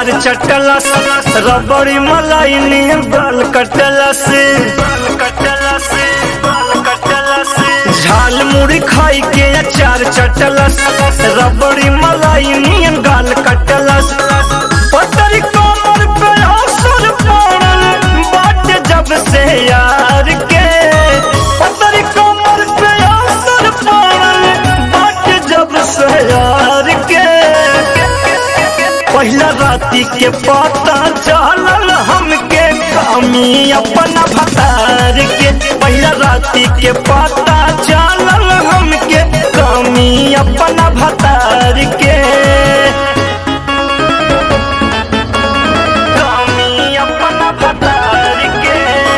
अचार चटलस रबड़ी मलाई नियन गाल कटलस झाल मुड़ी खाई के अचार चटलस रबड़ी मलाई नियन गाल कटलस पतरी कमर पे असर पड़ल बाट जब से यार के पतरी कमर पे असर पड़ल बाट जब से यार के पहिला राती के पता चलल हमके कमी अपना भतार के पहिला राती के पता चलल हमके कमी अपना भतार के कमी अपना भतार के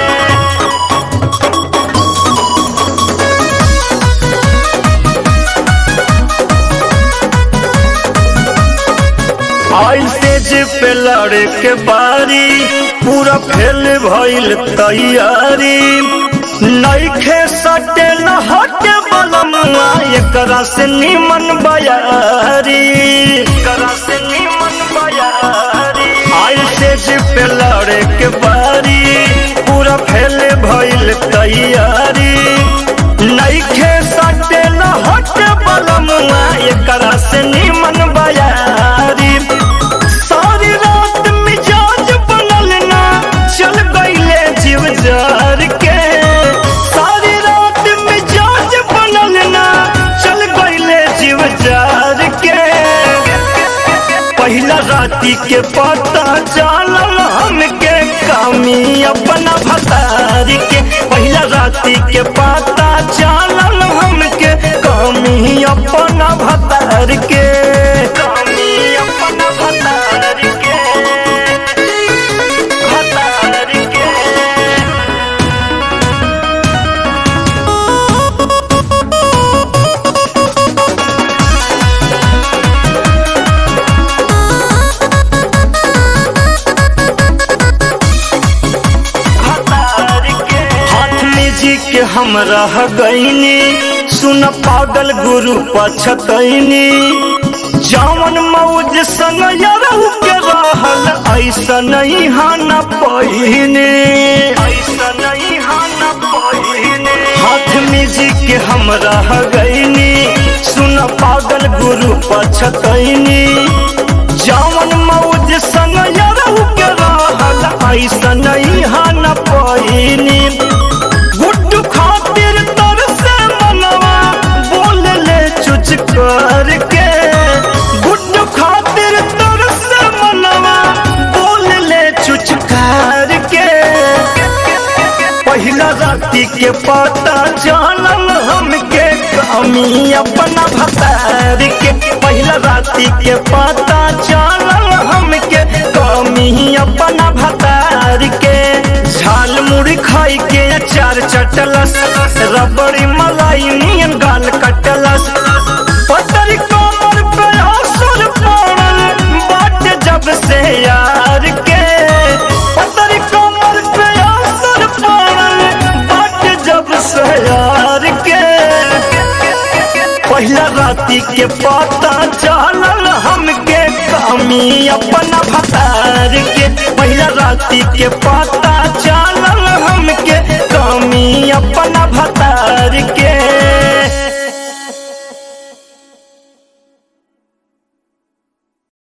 ऐसे पे लड़े के बारी पूरा फेल भइल तैयारी नईखे सटे न हटे बलमुआ एकरा से निमन बयारी एकरा से निमन बयारी ऐसे पे लड़े के बारी पूरा फेल भइल तैयारी नईखे सटे न हटे बलमुआ एकरा से निमन बयारी सारी रात मिजाज बनल ना चल गईले जीव जार के सारी रात मिजाज बनल ना चल गईले जीव जार के पहिला राती के पता चलल हमके कमी अपना भतारी के पहिला राती के पता चलल हमके कमी अपना भतार के कमी अपना भतार के भतार के हाथ में जी के हम रह गईनी सुन पागल गुरु पछतैनी जावन मौज संग यरहु के रहल ऐसा नहीं हाना पहिने ऐसा नहीं हाना पहिने हाथ में जी के हम रह गईनी सुन पागल गुरु पछतैनी जावन मौज संग यरहु के रहल ऐसा नहीं हाना पहिनी गुड्डू खातिर तर से मनवा बोल ले चुच करके गुड्डू खातिर तर से मनवा बोल ले चुच करके पहिला राती के पता चलल हमके कमी अपना भतार के पहिला राती के पता चलल हमके कमी अपना भतार के झाल मुड़ी खाई के अचार चटलस रबड़ी मलाई नियन गाल कटलस पतरी कमर पे असर पड़ल बाट जब से यार के पतरी कमर पे असर पड़ल बाट जब से यार के पहिला राती के पता चलल हमके कमी अपना भतार के पहिला राती के पता